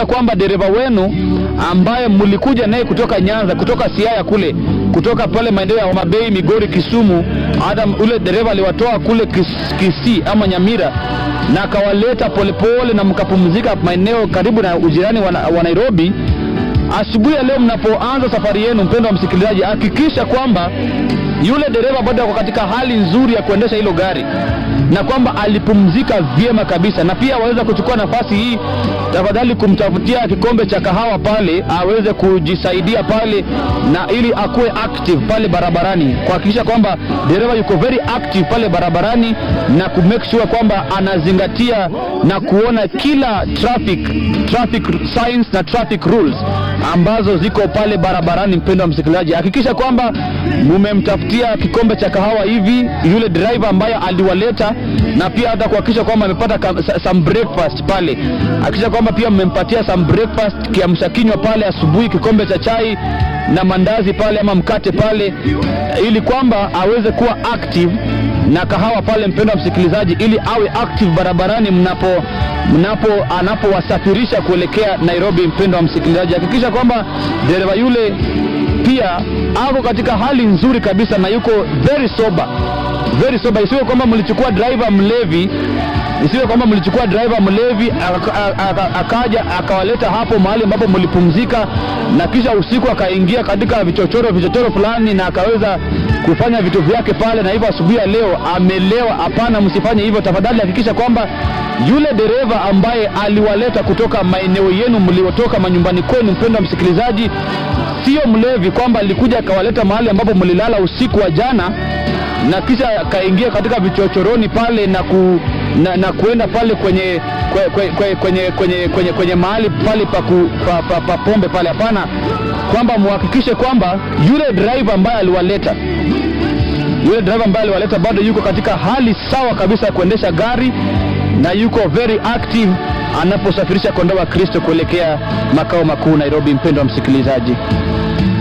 kuhakikisha kwamba dereva wenu ambaye mlikuja naye kutoka Nyanza, kutoka Siaya kule, kutoka pale maeneo ya Homa Bay, Migori, Kisumu, hata ule dereva aliwatoa kule Kis, Kisii ama Nyamira na akawaleta polepole na mkapumzika maeneo karibu na ujirani wa, wa Nairobi. Asubuhi ya leo mnapoanza safari yenu, mpendo wa msikilizaji, hakikisha kwamba yule dereva bado ako katika hali nzuri ya kuendesha hilo gari na kwamba alipumzika vyema kabisa, na pia waweza kuchukua nafasi hii tafadhali kumtafutia kikombe cha kahawa pale aweze kujisaidia pale, na ili akuwe active pale barabarani, kuhakikisha kwamba dereva yuko very active pale barabarani na ku make sure kwamba anazingatia na kuona kila traffic traffic signs na traffic rules ambazo ziko pale barabarani. Mpendo wa msikilizaji, hakikisha kwamba mumemtafutia kikombe cha kahawa hivi yule driver ambaye aliwaleta, na pia hata kuhakikisha kwamba amepata ka- sa- some breakfast pale. Hakikisha kwamba pia mmempatia some breakfast, kiamsha kinywa pale asubuhi, kikombe cha chai na mandazi pale ama mkate pale, ili kwamba aweze kuwa active na kahawa pale, mpendo wa msikilizaji, ili awe active barabarani mnapo mnapo anapowasafirisha kuelekea Nairobi. Mpendo wa msikilizaji, hakikisha kwamba dereva yule pia ako katika hali nzuri kabisa na yuko very sober, very sober. Isiwe kwamba mlichukua driver mlevi, isiwe kwamba mlichukua driver mlevi aka- aka- akaja akawaleta hapo mahali ambapo mlipumzika, na kisha usiku akaingia katika vichochoro vichochoro fulani na akaweza kufanya vitu vyake pale, na hivyo asubuhi ya leo amelewa. Hapana, msifanye hivyo tafadhali. Hakikisha kwamba yule dereva ambaye aliwaleta kutoka maeneo yenu mliotoka manyumbani kwenu, mpendo wa msikilizaji, sio mlevi, kwamba alikuja akawaleta mahali ambapo mlilala usiku wa jana na kisha akaingia katika vichochoroni pale na, ku, na, na kuenda pale kwenye kwe, kwe, kwe, kwenye, kwenye, kwenye, kwenye mahali pale pa, ku, pa, pa, pa pombe pale. Hapana, kwamba muhakikishe kwamba yule driver ambaye aliwaleta yule driver ambaye aliwaleta bado yuko katika hali sawa kabisa ya kuendesha gari na yuko very active anaposafirisha kondoo wa Kristo kuelekea makao makuu Nairobi. Mpendo wa msikilizaji,